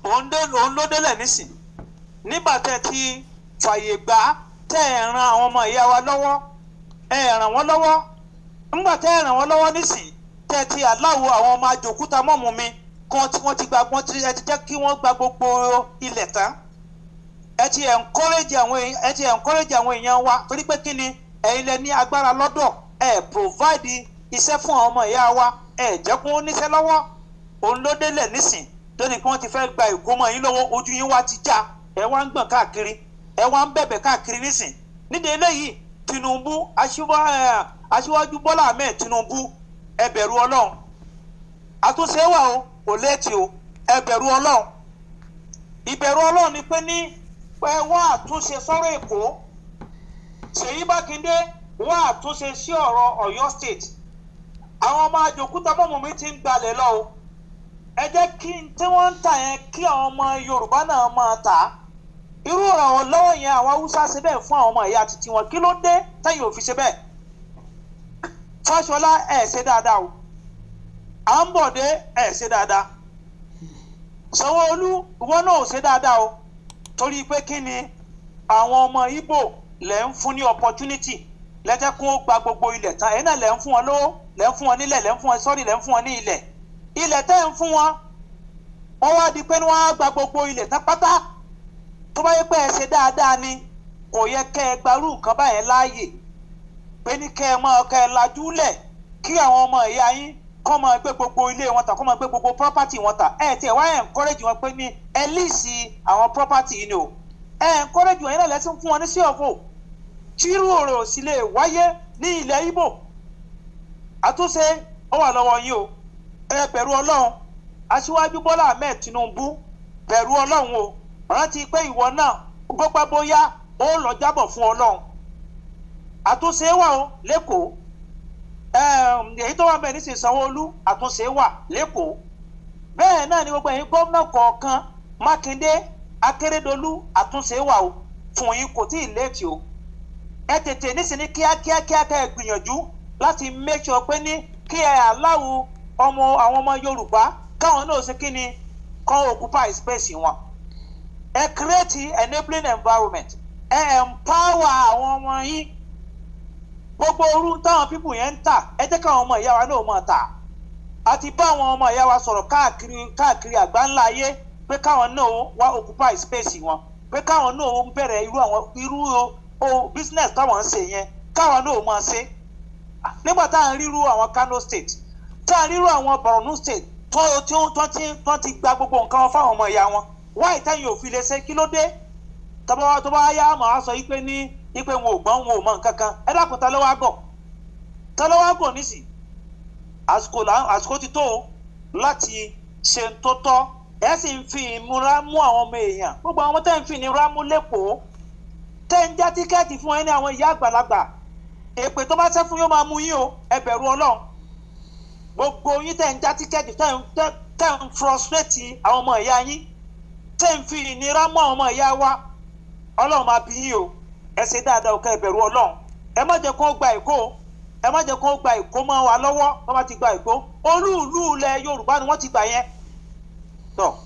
òun dé- òun ló délẹ̀ nísìn nígbà tẹ́ ti fàyè gbà á tẹ́ ẹ̀ ran àwọn ọmọ ìyá wa lọ́wọ́ ẹ̀ ràn wọ́n lọ́wọ́ nígbà tẹ́ ẹ̀ ràn wọ́n lọ́wọ́ nísìn tẹ́ ti aláwo àwọn ọmọ àjòkúta mọ́mú mi kan tí wọ́n ti gba wọ́n ti ẹ ti jẹ́ kí wọ́n gba gbogbo ilẹ̀ tán ẹ ti encourage àwọn èèyàn ẹ ti encourage àwọn èèyàn wa torí pé kí ni ẹ̀yin lẹ ní agbára lọ́dọ̀ ẹ provide iṣẹ́ fún àwọn ọmọ ìyá wa ẹ jẹ́ kó wọ́n níṣẹ́ lọ́wọ́ òun ló délẹ̀ nísìn lónìí kí wọ́n ti fẹ́ gba ìkómọ yín lọ́wọ́ ojú yín wá ti já ẹ wá ń gbọ̀n káàkiri ẹ wá ń bẹ̀bẹ̀ káàkiri nísìn nídìí eléyìí Tinubu aṣíwá- ẹ, aṣíwájú Bọ́lá Ahmed Tinubu ẹ bẹ̀rù Ọlọ́run àtúnṣe wà o kò léètì o ẹ bẹ̀rù Ọlọ́run ìbẹ̀rù Ọlọ́run ni pé ní pé wọ́n àtúnṣe sọ́rọ̀ Èkó Ṣèyí Mákindé wọ́n àtúnṣe sí ọ̀rọ̀ Ọ̀yọ́ state àwọn ọmọ àjòkúta mọ́mọ́ mi ti ń gbalẹ̀ lọ o ẹ jẹ́ kí n tí wọ́n ń tà yẹn kí àwọn ọmọ Yorùbá náà máa tà á irú ìrànwọ́ lọ́wọ́ yẹn àwọn Haúsá ṣe bẹ́ẹ̀ fún àwọn ọmọ ìyá títí wọn kí ló dé tẹ́yìn ò fi ṣe bẹ́ẹ̀ Fáṣọlá ẹ̀ ṣe dáadáa o à ń bọ̀ dé ẹ̀ ṣe dáadáa Sanwó-Olú ìwọ náà ò ṣe dáadáa o torí pé kí ni àwọn ọmọ Ìgbò lẹ̀ ń fún ní opportunity lẹ́jẹ́ kó gba gbogbo ilẹ̀ tán ẹ̀yin náà lẹ̀ ń fún wọn lówó lẹ̀ ń fún wọn nílẹ̀ lẹ̀ ń fún wọn sọ́rí lẹ̀ ń fún wọn ní ilẹ̀ ilẹ̀ tẹ́ ń fún wọn wọ́n wá di pé wọ́n á gba gbogbo ilẹ̀ tán pátá tó bá yẹ pé ẹ ṣe dáadáa ni kò yẹ kẹ́ ẹ gbarú nǹkan báyẹn láàyè pé ní kẹ́ ẹ máa kẹ́ ẹ lajú lẹ̀ kí àwọn ọmọ ìyá yín kọ́ máa gbé gbogbo ilé wọn tà kọ́ máa gbé gbogbo property wọn tà ẹ tiẹ̀ wá encourage wọn pé ní ẹ líìsì àwọn property yìí ni o ẹ encourage wọn yín náà lẹ́sìn fún wọn ní sí ọ̀fọ̀ tírú ọ̀rọ̀ sì lè wáyé ní ilẹ̀ Ìgbò àtúnṣe ó wà lọ́wọ́ yín o ẹ bẹ̀rù Ọlọ́run aṣíwájú Bọ́lá Ahmed Tinubu bẹ̀rù Ọlọ́run o rántí pé ìwọ náà gbọ́pẹ́ bóyá ó lọ jábọ̀ fún Ọlọ́run àtúnṣe wà o lẹ́kọ̀ọ́ èyí tó wà bẹ́ẹ̀ ní sìn Sanwó-Olú àtúnṣe wà lẹ́kọ̀ọ́ bẹ́ẹ̀ náà ni gbogbo ẹ̀yin gómìnà kọ̀ọ̀kan Mákindé Akérédolú àtúnṣe wà o fún yín kò tí ì léètì o ẹ tètè nísìnyí kíákíá kíákíá ẹ gbìyànjú láti make sure pé ní kí ẹ aláwo ọmọ àwọn ọmọ Yorùbá káwọn náà ṣe kí ni kọ́ occupy space wọn ẹ create enabling environment ẹ empower àwọn ọmọ yín gbogbo orú táwọn pípù yẹn ń tà ẹ jẹ́ káwọn ọmọ ìyá wa náà máa tà àti bá àwọn ọmọ ìyá wa sọ̀rọ̀ káàkiri káàkiri àgbáńlá ayé pé káwọn náà wá occupy space wọn pé káwọn náà bẹ̀rẹ̀ irú àwọn irú o business táwọn ń ṣe yẹn káwọn náà máa ṣe nígbà tá à ń ríru àwọn Kano state tá à ń ríru àwọn Borno state tó tí wọ́n ti wọ́n ti gba gbogbo nǹkan wọn fáwọn ọmọ ìyá wọn wáyé táyìn òfin lè ṣe kí ló dé tọ́ba tó bá yá màá sọ yí pé ní yí pé wọn ò gbọ́n wọn ò mọ nǹkan kan ẹ dákun ta ló wá gọ̀ ta ló wá gọ̀ nísì àsìkò àsìkò ti tó láti ṣe tó tọ́ ẹ sì ń fi ìmúra mú àwọn ọmọ èèyàn gbogbo àwọn tẹ́ ń fi ìnira mú lẹ́kọ̀ọ́ tẹ́ ń já tíkẹ́ẹ̀tì fún ẹ ní àwọn ìyá àgbàlagbà èpè tó bá ṣẹ́ fún yóò máa mú yín o ẹ bẹ̀rù ọlọ́run gbogbo yín tẹ́ ń já tíkẹ́ẹ̀tì tẹ́ ń frustrate àwọn ọmọ ìyá yín tẹ́ ń fi ìnira mú àwọn ọmọ ìyá wa ọlọ́run máa bí yín o ẹ ṣe dáadáa o ká ẹ bẹ̀rù ọlọ́run ẹ má jẹ́ kó gba èkó ẹ má jẹ́ kó gba èkó mọ́ wa lọ́wọ́ wọ́n bá ti gba èkó olú ìlú ilẹ̀ yorùbá ni wọ́n ti gbà yẹn tọ́